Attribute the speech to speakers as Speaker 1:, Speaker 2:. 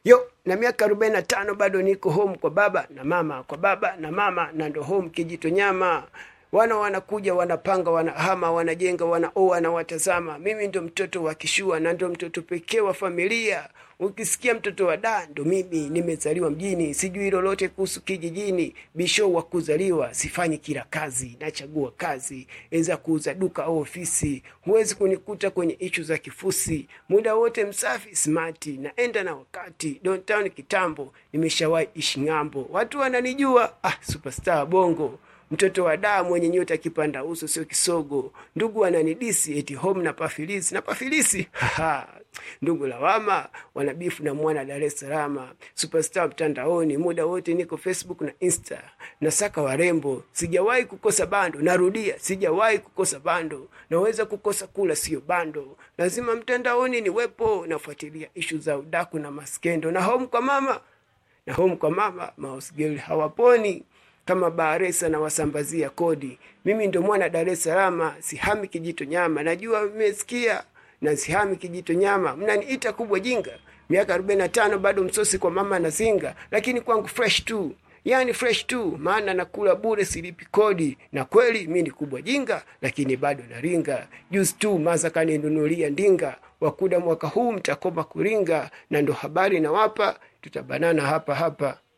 Speaker 1: yo na miaka arobaini na tano bado niko home kwa baba na mama kwa baba na mama na ndo home kijito nyama wana wanakuja wanapanga wanahama wanajenga wanaoa na watazama mimi ndo mtoto wa kishua na ndo mtoto pekee wa familia ukisikia mtoto wa da ndo mimi nimezaliwa mjini sijui lolote kuhusu kijijini bisho wa kuzaliwa sifanyi kila kazi nachagua kazi eza kuuza duka au ofisi huwezi kunikuta kwenye ishu za kifusi muda wote msafi smati naenda na wakati downtown kitambo nimeshawahi ishi ng'ambo watu wananijua ah superstar bongo mtoto wa daa mwenye nyota kipanda uso sio kisogo ndugu wananidisi eti home na pafilisi na pafilisi Haha. ndugu lawama wanabifu na mwana dar es salama superstar mtandaoni muda wote niko facebook na insta nasaka warembo sijawahi kukosa bando narudia sijawahi kukosa bando naweza kukosa kula sio bando lazima mtandaoni niwepo nafuatilia ishu za udaku na maskendo na home kwa mama na home kwa mama mausgeli hawaponi kama Bahresa na wasambazia kodi. Mimi ndo mwana Dar es Salaam, sihami kijito nyama. Najua mmesikia na sihami kijito nyama. Mnaniita kubwa jinga. Miaka 45 bado msosi kwa mama na zinga, lakini kwangu fresh tu. Yaani fresh tu, maana nakula bure, silipi kodi. Na kweli mi ni kubwa jinga, lakini bado naringa. Juzi tu maza kaninunulia ndinga, wakuda mwaka huu mtakoma kuringa, na ndo habari nawapa, tutabanana hapa hapa.